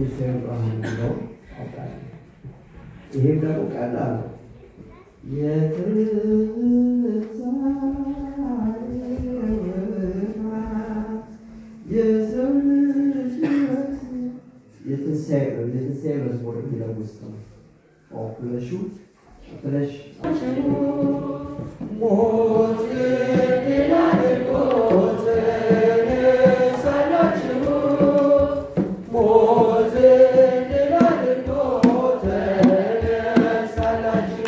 የትንሣኤ ብርሃን የሚለው አውቃለሁ። ይሄም ደግሞ ቀላል ነው። የሰው ልጅ ሕይወት የትንሣኤ የትንሣኤ መዝሙር የሚለው ውስጥ ነው። ፍለሹ ፍለሽ ሞት ድል አድርጎ ተነሳላችሁ ሞት ድል አድርጎ ተነሳላችሁ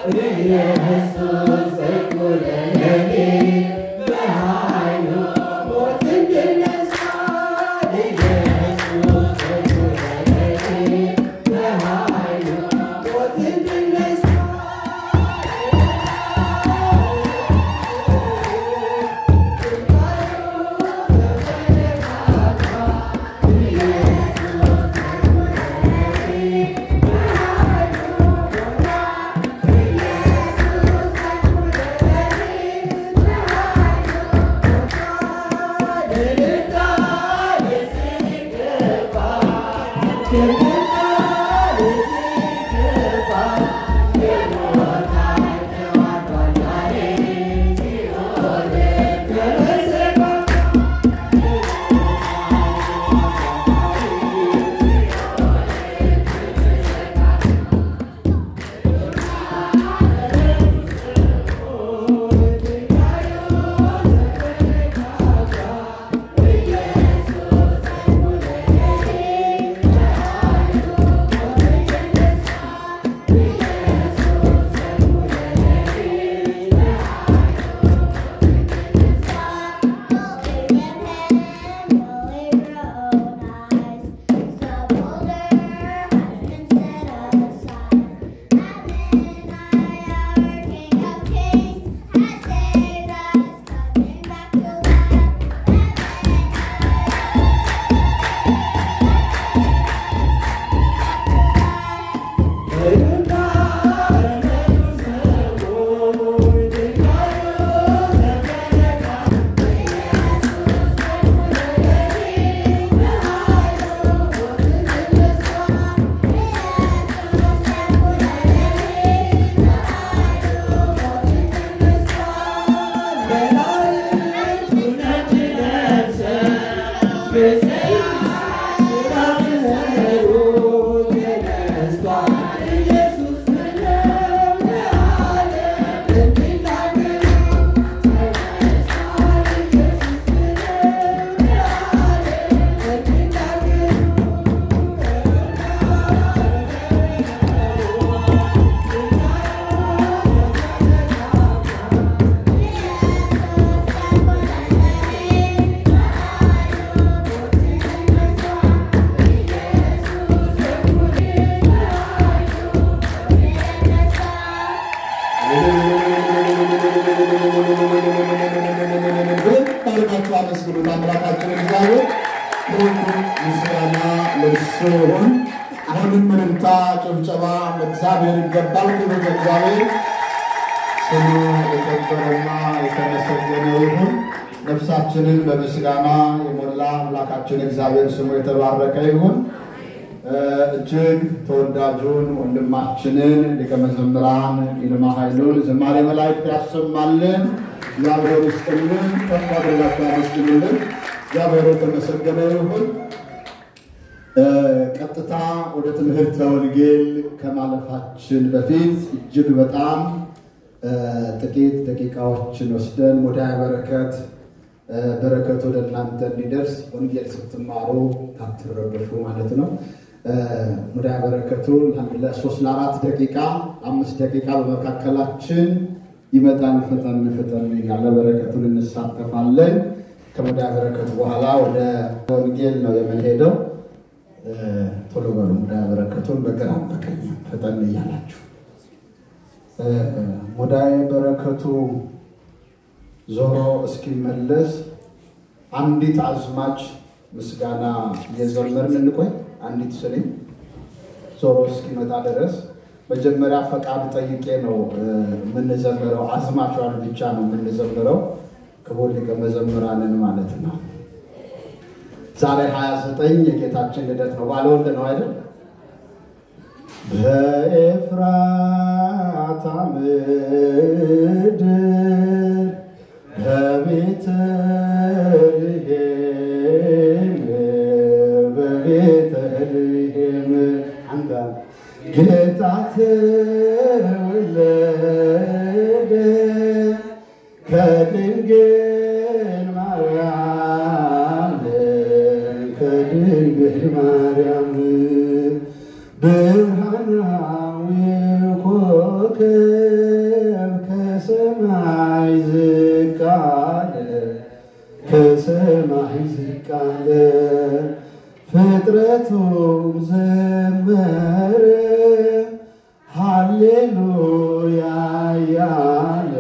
ኢየሱስ እኩለ ሌሊት በኃይሉ ሞትን ድል ነሣ። ኢየሱስ እኩለ ሌሊት በኃይሉ ሞትን ድል ነሣ። ታሪካችሁ አመስግኑ ለአምላካችን እግዚአብሔር። ሁሉ ምስጋና ለእርሱ ይሁን። አሁንም እልልታ፣ ጭብጨባ ለእግዚአብሔር ይገባል። ክብር ለእግዚአብሔር ስሙ የከበረና የተመሰገነ ይሁን። ነፍሳችንን በምስጋና የሞላ አምላካችን እግዚአብሔር ስሙ የተባረከ ይሁን። እጅግ ተወዳጁን ወንድማችንን ሊቀ መዘምራን ይልማ ኃይሉን ዝማሬ መላእክት ያሰማልን። እግዚአብሔር ይስጥልን። ከፍ አድርጋችሁ አመስግኑልን። እግዚአብሔር የተመሰገነ ይሁን። ቀጥታ ወደ ትምህርተ ወንጌል ከማለፋችን በፊት እጅግ በጣም ጥቂት ደቂቃዎችን ወስደን ወደ በረከት በረከት ወደ እናንተ እንዲደርስ ወንጌል ስትማሩ ታትረበሹ ማለት ነው። ወደ በረከቱ ለሶስት ለአራት ደቂቃ አምስት ደቂቃ በመካከላችን ይመጣል። ፈጠን ፈጠን ያለ በረከቱን እንሳተፋለን። ከወደ በረከቱ በኋላ ወደ ወንጌል ነው የምንሄደው። ቶሎ በሉ ወደ በረከቱን በግራም በቀኝ ፈጠን እያላችሁ ሙዳየ በረከቱ ዞሮ እስኪመለስ አንዲት አዝማች ምስጋና እየዘመርን እንቆይ። አንዲት ስኒ ዞሮ እስኪመጣ ድረስ መጀመሪያ ፈቃድ ጠይቄ ነው የምንዘምረው። አዝማቿን ብቻ ነው የምንዘምረው። ክቡር ሊቀ መዘምራንን ማለት ነው። ዛሬ 29 የጌታችን ልደት ነው። ባለወልድ ነው አይደል? በኤፍራታ ምድር በቤተልሔም በቤተልሔም አንተ ጌታ ተወለደ ከድንግል ማርያም ከድንግል ማርያም ብርሃናዊ ኮከብ እያለ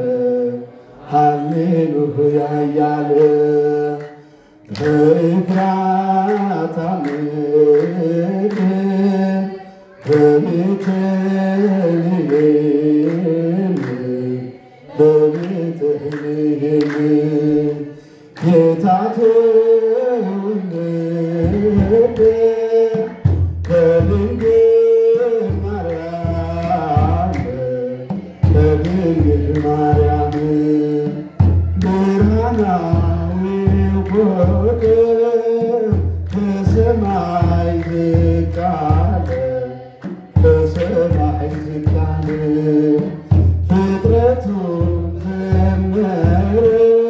ሃሌሉያ እያለ በኤፍራታ ምድር በቤተልሔም በቤተልሔም ጌታ ተወለደ ከድንግል ማርያም ከድንግል ማርያም ብርሃናዊው ኮከብ ከሰማይ ዝቅ አለ ከሰማይ ዝቅ አለ ፍጥረቱ ዘመረ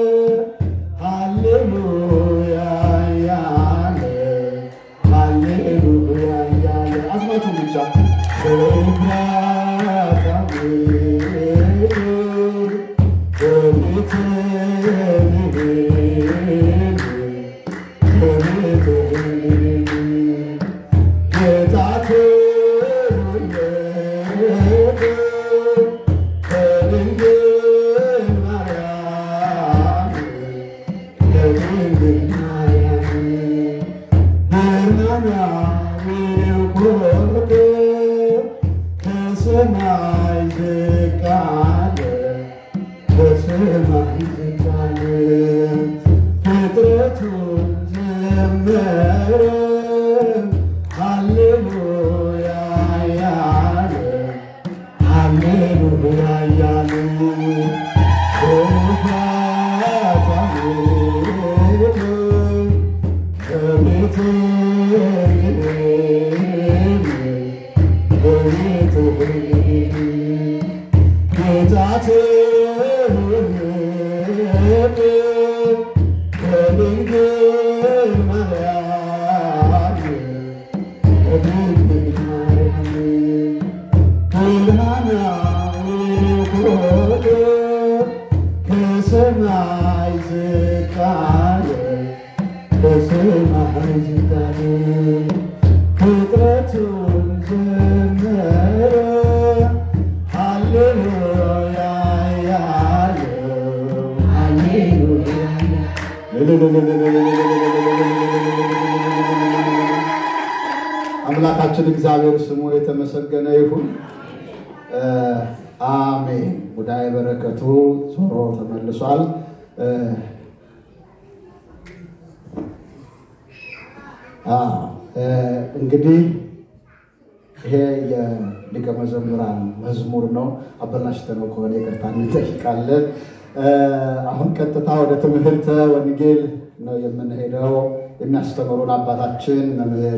ሃሌሉያ ያለ ሃሌሉያ ያለ አዝማቱ ብቻ በኤፍራታ ምድር በቤተልሔም በቤተልሔም ጌታ ተወለደ ከድንግል ማርያም ከድንግል ማርያም ብርሃናዊው ኮከብ ከሰማይ ዝቅ አለ ከሰማይ ዝቅ አለ ፍጥረቱን ዘመረ ሃሌሉያ ያለ ሃሌሉያ ያለ በኤፍራታ ምድር በቤተልሔም በቤተልሔም ጌታ ተወለደ ከድንግል ማርያም ከድንግል ማርያም ብርሃናዊው ኮከብ ከሰማይ ዝቅ አለ ከሰማይ ዝቅ አለ ፍጥረቱን ዘመረ ሃሌሉያ ያለው ሃሌሉያ አምላካችን እግዚአብሔር ስሙ የተመሰገነ ይሁን። አሜን። ሙዳየ በረከቱ ዞሮ ተመልሷል። አዎ፣ እንግዲህ ይሄ የሊቀ መዘምራን መዝሙር ነው። አበላሽተነው ከሆነ ይቅርታ እንጠይቃለን። አሁን ቀጥታ ወደ ትምህርተ ወንጌል ነው የምንሄደው። የሚያስተምሩን አባታችን መምህር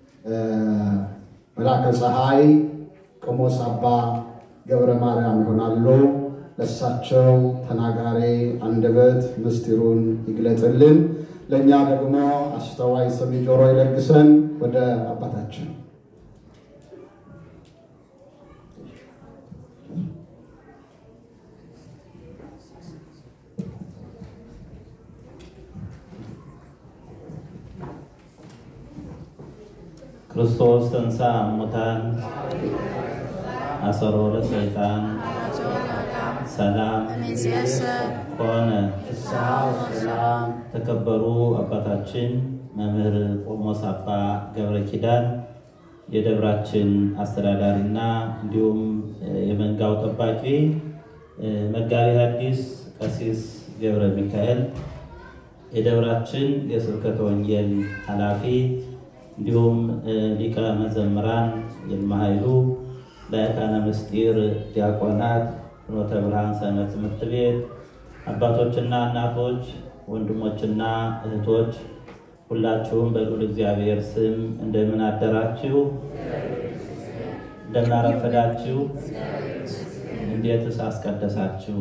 መላከ ፀሐይ ቆሞስ አባ ገብረ ማርያም ይሆናሉ። ለእሳቸው ተናጋሪ አንደበት ምስጢሩን ይግለጥልን፣ ለእኛ ደግሞ አስተዋይ ሰሚ ጆሮ ይለግሰን። ወደ አባታችን ክርስቶስ ተንሥአ እሙታን አሰሮ ለሰይጣን ሰላም ኮነ። ተከበሩ አባታችን መምህር ቆሞስ አባ ገብረ ኪዳን የደብራችን አስተዳዳሪና እንዲሁም የመንጋው ጠባቂ መጋቢ ሐዲስ ቀሲስ ገብረ ሚካኤል የደብራችን የስብከተ ወንጌል ኃላፊ እንዲሁም ሊቀ መዘምራን ይልማ ኃይሉ ላይካነ ምስጢር ዲያቆናት ፍኖተ ብርሃን ሰንበት ትምህርት ቤት አባቶችና እናቶች ወንድሞችና እህቶች ሁላችሁም በልዑል እግዚአብሔር ስም እንደምን አደራችሁ? እንደምን አረፈዳችሁ? እንዴትስ አስቀደሳችሁ?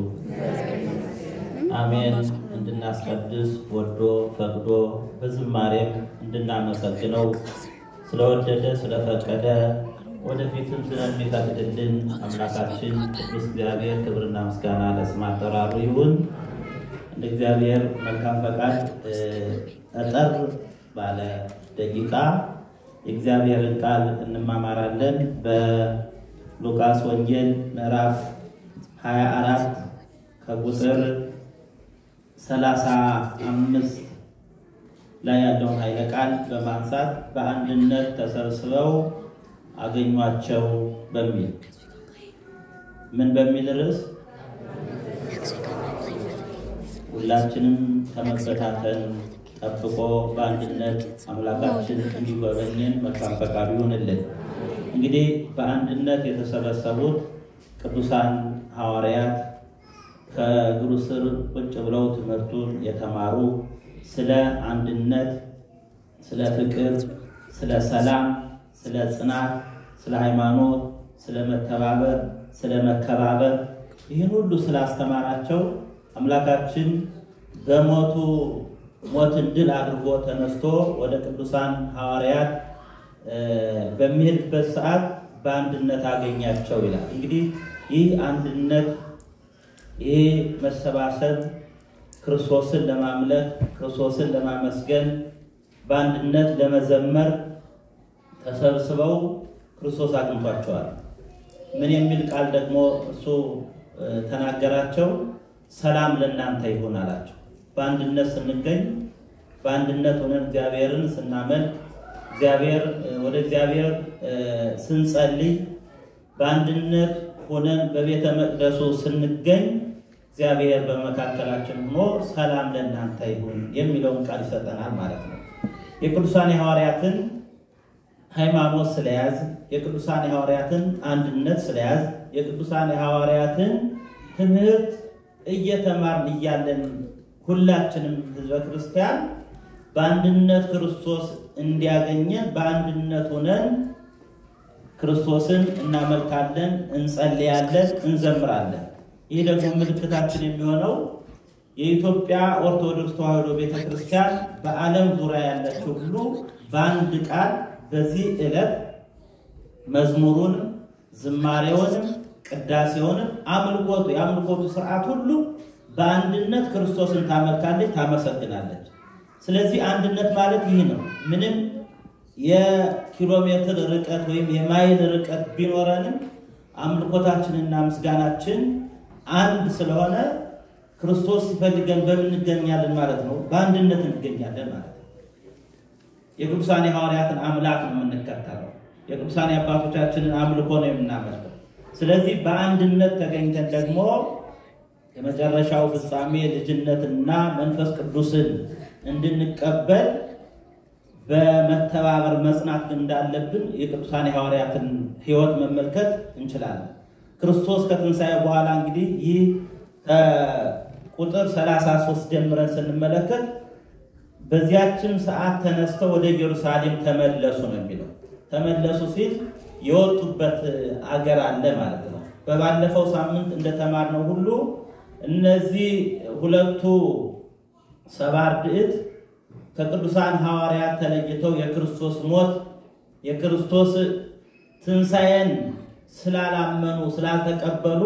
አሜን። እንድናስቀድስ ወዶ ፈቅዶ በዝማሬም እንድናመሰግነው ስለወደደ ስለፈቀደ ወደፊትም ስለሚፈቅድልን አምላካችን ቅዱስ እግዚአብሔር ክብርና ምስጋና ለስም አጠራሩ ይሁን። እንደ እግዚአብሔር መልካም ፈቃድ ጠጠር ባለ ደቂቃ የእግዚአብሔርን ቃል እንማማራለን። ሉቃስ ወንጌል ምዕራፍ 24 ከቁጥር 35 ላይ ያለውን ኃይለ ቃል በማንሳት በአንድነት ተሰብስበው አገኟቸው በሚል ምን በሚል ርዕስ ሁላችንም ከመበታተን ጠብቆ በአንድነት አምላካችን እንዲጎበኝን መልካም ፈቃዱ ይሁንልን። እንግዲህ በአንድነት የተሰበሰቡት ቅዱሳን ሐዋርያት ከእግሩ ስር ቁጭ ብለው ትምህርቱን የተማሩ ስለ አንድነት፣ ስለ ፍቅር፣ ስለ ሰላም፣ ስለ ጽናት፣ ስለ ሃይማኖት፣ ስለ መተባበር፣ ስለ መከባበር ይህን ሁሉ ስላስተማራቸው አምላካችን በሞቱ ሞትን ድል አድርጎ ተነስቶ ወደ ቅዱሳን ሐዋርያት በሚሄድበት ሰዓት በአንድነት አገኛቸው ይላል። እንግዲህ ይህ አንድነት ይህ መሰባሰብ ክርስቶስን ለማምለክ ክርስቶስን ለማመስገን በአንድነት ለመዘመር ተሰብስበው ክርስቶስ አግኝቷቸዋል። ምን የሚል ቃል ደግሞ እሱ ተናገራቸው? ሰላም ለእናንተ ይሁን አላቸው። በአንድነት ስንገኝ በአንድነት ሆነን እግዚአብሔርን ስናመልክ እግዚአብሔር ወደ እግዚአብሔር ስንጸልይ በአንድነት ሆነን በቤተ መቅደሱ ስንገኝ እግዚአብሔር በመካከላችን ሆኖ ሰላም ለእናንተ ይሁን የሚለውን ቃል ይሰጠናል ማለት ነው። የቅዱሳን የሐዋርያትን ሃይማኖት ስለያዝ፣ የቅዱሳን የሐዋርያትን አንድነት ስለያዝ፣ የቅዱሳን የሐዋርያትን ትምህርት እየተማርን እያለን ሁላችንም ህዝበ ክርስቲያን በአንድነት ክርስቶስ እንዲያገኘን በአንድነት ሆነን ክርስቶስን እናመልካለን፣ እንጸልያለን፣ እንዘምራለን። ይህ ደግሞ ምልክታችን የሚሆነው የኢትዮጵያ ኦርቶዶክስ ተዋሕዶ ቤተክርስቲያን በዓለም ዙሪያ ያለችው ሁሉ በአንድ ቃል በዚህ ዕለት መዝሙሩንም ዝማሬውንም ቅዳሴውንም አምልኮቱ የአምልኮቱ ስርዓት ሁሉ በአንድነት ክርስቶስን ታመልካለች፣ ታመሰግናለች። ስለዚህ አንድነት ማለት ይህ ነው። ምንም የኪሎ ሜትር ርቀት ወይም የማይል ርቀት ቢኖረንም አምልኮታችንና ምስጋናችን አንድ ስለሆነ ክርስቶስ ሲፈልገን በምን እንገኛለን ማለት ነው? በአንድነት እንገኛለን ማለት ነው። የቅዱሳን የሐዋርያትን አምላክ ነው የምንከተለው። የቅዱሳን የአባቶቻችንን አምልኮ ነው የምናመልከው። ስለዚህ በአንድነት ተገኝተን ደግሞ የመጨረሻው ፍጻሜ ልጅነትና መንፈስ ቅዱስን እንድንቀበል በመተባበር መጽናት እንዳለብን የቅዱሳን የሐዋርያትን ሕይወት መመልከት እንችላለን። ክርስቶስ ከትንሣኤ በኋላ እንግዲህ ይህ ከቁጥር 33 ጀምረን ስንመለከት በዚያችን ሰዓት ተነስተው ወደ ኢየሩሳሌም ተመለሱ ነው የሚለው። ተመለሱ ሲል የወጡበት አገር አለ ማለት ነው። በባለፈው ሳምንት እንደተማርነው ሁሉ እነዚህ ሁለቱ ሰባ አርድእት ከቅዱሳን ሐዋርያት ተለይተው የክርስቶስ ሞት የክርስቶስ ትንሣኤን ስላላመኑ ስላልተቀበሉ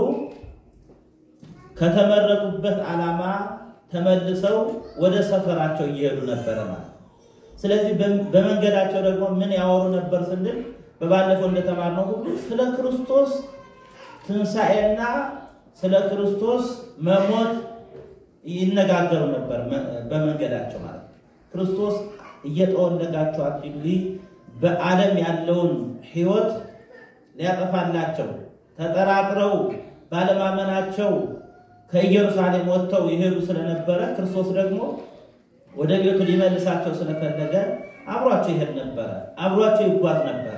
ከተመረጡበት ዓላማ ተመልሰው ወደ ሰፈራቸው እየሄዱ ነበረ ማለት ነው። ስለዚህ በመንገዳቸው ደግሞ ምን ያወሩ ነበር ስንል በባለፈው እንደተማርነው ሁሉ ስለ ክርስቶስ ትንሣኤና ስለ ክርስቶስ መሞት ይነጋገሩ ነበር በመንገዳቸው ማለት ነው። ክርስቶስ እየጠወለጋቸው አትሂዱ፣ በዓለም ያለውን ሕይወት ሊያጠፋላቸው ተጠራጥረው ባለማመናቸው ከኢየሩሳሌም ወጥተው ይሄዱ ስለነበረ ክርስቶስ ደግሞ ወደ ቤቱ ሊመልሳቸው ስለፈለገ አብሯቸው ይሄድ ነበረ፣ አብሯቸው ይጓዝ ነበረ።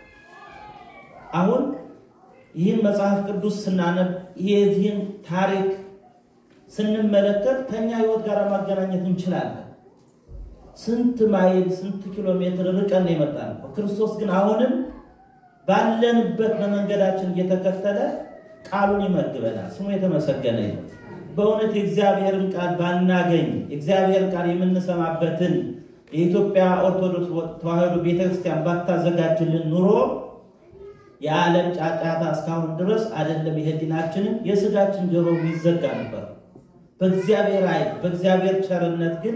አሁን ይህን መጽሐፍ ቅዱስ ስናነብ የዚህን ታሪክ ስንመለከት ከኛ ሕይወት ጋር ማገናኘት እንችላለን። ስንት ማይል ስንት ኪሎ ሜትር ርቀን ነው የመጣን። ክርስቶስ ግን አሁንም ባለንበት በመንገዳችን እየተከተለ ቃሉን ይመግበናል። ስሙ የተመሰገነ ይሁን። በእውነት የእግዚአብሔርን ቃል ባናገኝ የእግዚአብሔርን ቃል የምንሰማበትን የኢትዮጵያ ኦርቶዶክስ ተዋሕዶ ቤተክርስቲያን ባታዘጋጅልን ኑሮ የዓለም ጫጫታ እስካሁን ድረስ አይደለም የህሊናችንን የስጋችን ጆሮ ይዘጋ ነበር። በእግዚአብሔር ኃይል በእግዚአብሔር ቸርነት ግን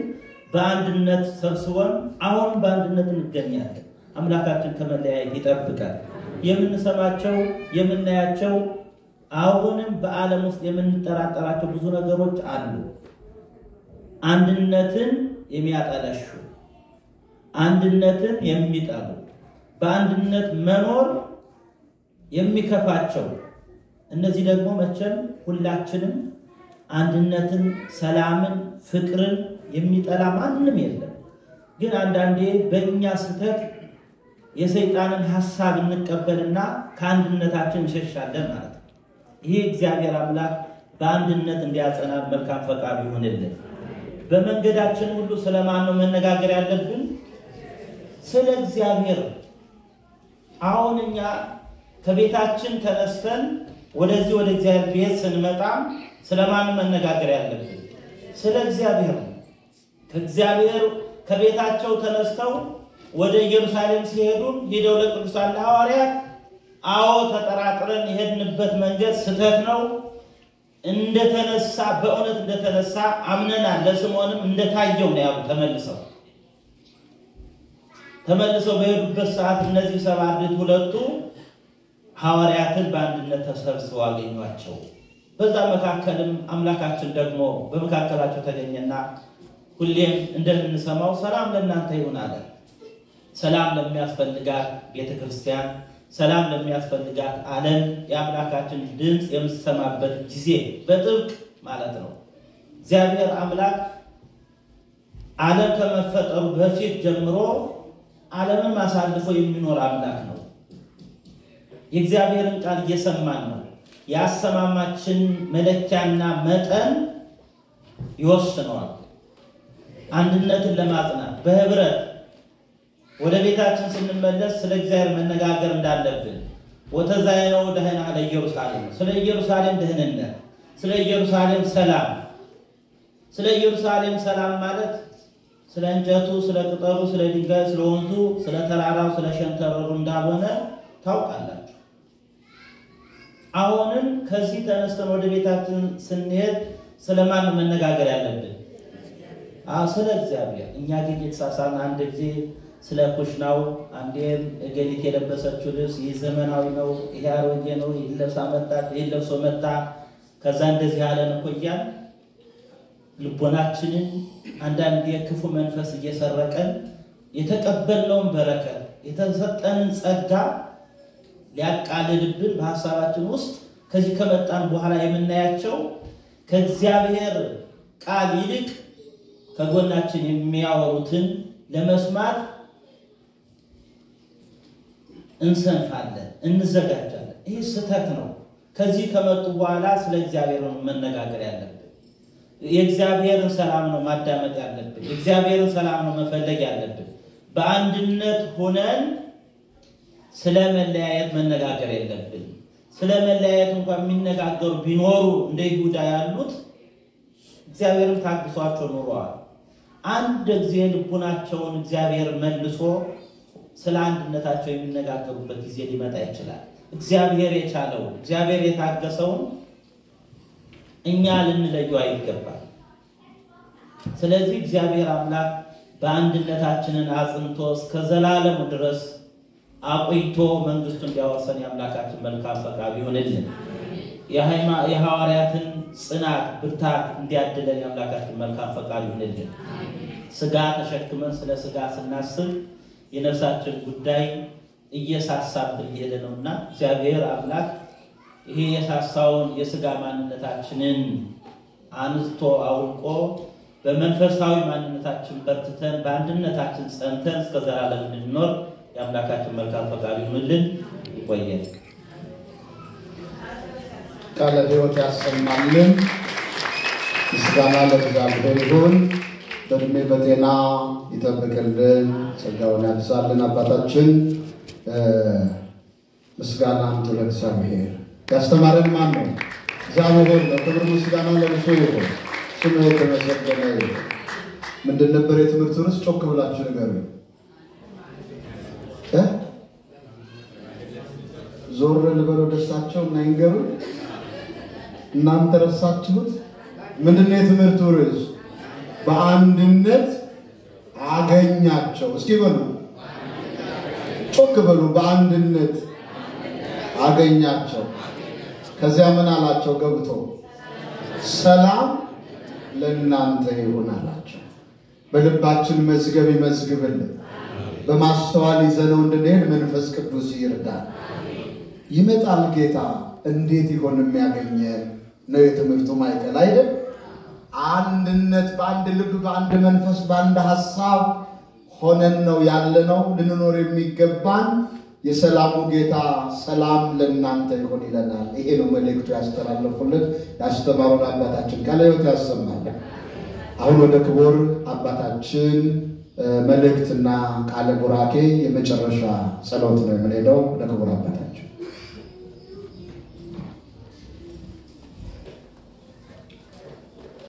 በአንድነት ሰብስቦን አሁን በአንድነት እንገኛለን። አምላካችን ከመለያየት ይጠብቃል። የምንሰማቸው የምናያቸው አሁንም በዓለም ውስጥ የምንጠራጠራቸው ብዙ ነገሮች አሉ። አንድነትን የሚያጠለሹ፣ አንድነትን የሚጠሉ፣ በአንድነት መኖር የሚከፋቸው እነዚህ ደግሞ መቼም ሁላችንም አንድነትን፣ ሰላምን፣ ፍቅርን የሚጠላ ማንም የለም። ግን አንዳንዴ በእኛ ስህተት የሰይጣንን ሐሳብ እንቀበልና ከአንድነታችን እንሸሻለን ማለት ነው። ይሄ እግዚአብሔር አምላክ በአንድነት እንዲያጸናን መልካም ፈቃዱ ይሆንልን። በመንገዳችን ሁሉ ስለማን ነው መነጋገር ያለብን? ስለ እግዚአብሔር። አሁን እኛ ከቤታችን ተነስተን ወደዚህ ወደ እግዚአብሔር ቤት ስንመጣም ስለማን መነጋገር ያለብን? ስለ እግዚአብሔር ነው። ከእግዚአብሔር ከቤታቸው ተነስተው ወደ ኢየሩሳሌም ሲሄዱ ሄደው ለቅዱሳን ሐዋርያት አዎ ተጠራጥረን የሄድንበት መንገድ ስህተት ነው፣ እንደተነሳ በእውነት እንደተነሳ አምነናል፣ ለስምዖንም እንደታየው ነው ያሉ። ተመልሰው ተመልሰው በሄዱበት ሰዓት እነዚህ ሰባ አርድእት ሁለቱ ሐዋርያትን በአንድነት ተሰብስበው አገኟቸው። በዛ መካከልም አምላካችን ደግሞ በመካከላቸው ተገኘና ሁሌም እንደምንሰማው ሰላም ለእናንተ ይሁን አለ። ሰላም ለሚያስፈልጋት ቤተ ክርስቲያን፣ ሰላም ለሚያስፈልጋት ዓለም የአምላካችን ድምፅ የምትሰማበት ጊዜ በጥብቅ ማለት ነው። እግዚአብሔር አምላክ ዓለም ከመፈጠሩ በፊት ጀምሮ ዓለምን አሳልፎ የሚኖር አምላክ ነው። የእግዚአብሔርን ቃል እየሰማን ነው። የአሰማማችን መለኪያና መጠን ይወስነዋል። አንድነትን ለማጽናት በህብረት ወደ ቤታችን ስንመለስ ስለ እግዚአብሔር መነጋገር እንዳለብን ወተዛይነው ደህና ለኢየሩሳሌም ስለ ኢየሩሳሌም ደህንነት፣ ስለ ኢየሩሳሌም ሰላም። ስለ ኢየሩሳሌም ሰላም ማለት ስለ እንጨቱ፣ ስለ ቅጠሉ፣ ስለ ድንጋዩ፣ ስለ ወንዙ፣ ስለ ተራራው፣ ስለ ሸንተረሩ እንዳልሆነ ታውቃላችሁ። አሁንም ከዚህ ተነስተን ወደ ቤታችን ስንሄድ ስለማን መነጋገር ያለብን? አዎ ስለ እግዚአብሔር። እኛ ግን የተሳሳን አንድ ጊዜ ስለ ኩሽናው፣ አንዴም እገሊት የለበሰችው ልብስ ይህ ዘመናዊ ነው፣ ይሄ አሮጌ ነው፣ ይህ ለብሳ መጣ፣ ይህ ለብሶ መጣ፣ ከዛ እንደዚህ ያለን እኮ እያልን ልቦናችንን አንዳንድ የክፉ መንፈስ እየሰረቀን የተቀበልነውን በረከት የተሰጠንን ጸጋ ሊያቃልልብን በሀሳባችን ውስጥ ከዚህ ከመጣን በኋላ የምናያቸው ከእግዚአብሔር ቃል ይልቅ ከጎናችን የሚያወሩትን ለመስማት እንሰንፋለን፣ እንዘጋጃለን። ይህ ስህተት ነው። ከዚህ ከመጡ በኋላ ስለ እግዚአብሔር ነው መነጋገር ያለብን። የእግዚአብሔርን ሰላም ነው ማዳመጥ ያለብን። የእግዚአብሔርን ሰላም ነው መፈለግ ያለብን። በአንድነት ሆነን ስለ መለያየት መነጋገር የለብን። ስለ መለያየት እንኳን የሚነጋገሩ ቢኖሩ እንደ ይሁዳ ያሉት እግዚአብሔርን ታግሷቸው ኑረዋል። አንድ ጊዜ ልቡናቸውን እግዚአብሔር መልሶ ስለ አንድነታቸው የሚነጋገሩበት ጊዜ ሊመጣ ይችላል። እግዚአብሔር የቻለውን እግዚአብሔር የታገሰውን እኛ ልንለዩ አይገባል። ስለዚህ እግዚአብሔር አምላክ በአንድነታችንን አጽንቶ እስከ ዘላለሙ ድረስ አቆይቶ መንግስቱ እንዲያወርሰን የአምላካችን መልካም ፈቃድ ይሆንልን። የሐዋርያትን ጽናት ብርታት እንዲያድለን የአምላካችን መልካም ፈቃድ ይሆንልን። ስጋ ተሸክመን ስለ ስጋ ስናስብ የነፍሳችን ጉዳይ እየሳሳብን እየሄደ ነውና እግዚአብሔር አምላክ ይሄ የሳሳውን የስጋ ማንነታችንን አንስቶ አውልቆ በመንፈሳዊ ማንነታችን በርትተን በአንድነታችን ጸንተን እስከ ዘላለም እንድንኖር የአምላካችን መልካም ፈቃድ ይሁንልን። ይቆየን። ቃለ ሕይወት ያሰማልን። ምስጋና ለእግዚአብሔር ይሁን። በእድሜ በጤና ይጠብቅልን፣ ጸጋውን ያብዛልን። አባታችን ምስጋና አምጡ ለእግዚአብሔር። ያስተማረን ማን ነው? እግዚአብሔር ነው። ክብር ምስጋና ለእርሱ ይሁን። ስሙ የተመሰገነ ይሁን። ምንድን ነበር የትምህርት ርዕስ? ጮክ ብላችሁ ንገሩኝ። እ ዞር ልበለው ደርሳቸው እና ይንገሩ። እናንተ ረሳችሁት? ምንድን ነው የትምህርቱ ርዕስ? በአንድነት አገኛቸው። እስኪ በሉ ጮክ በሉ። በአንድነት አገኛቸው። ከዚያ ምን አላቸው? ገብቶ ሰላም ለእናንተ ይሁን አላቸው። በልባችን መዝገብ ይመዝግብልን፣ በማስተዋል ይዘነው እንድንሄድ መንፈስ ቅዱስ ይርዳል። ይመጣል ጌታ እንዴት ይሆን የሚያገኘን ነው የትምህርቱ ማዕከል አይደል? አንድነት በአንድ ልብ በአንድ መንፈስ በአንድ ሀሳብ ሆነን ነው ያለነው ልንኖር የሚገባን። የሰላሙ ጌታ ሰላም ለእናንተ ይሆን ይለናል። ይሄ ነው መልእክቱ ያስተላለፉልን ያስተማሩን አባታችን ቃለ ሕይወት ያሰማለን። አሁን ወደ ክቡር አባታችን መልእክትና ቃለ ቡራኬ የመጨረሻ ጸሎት ነው የምንሄደው። ወደ ክቡር አባታችን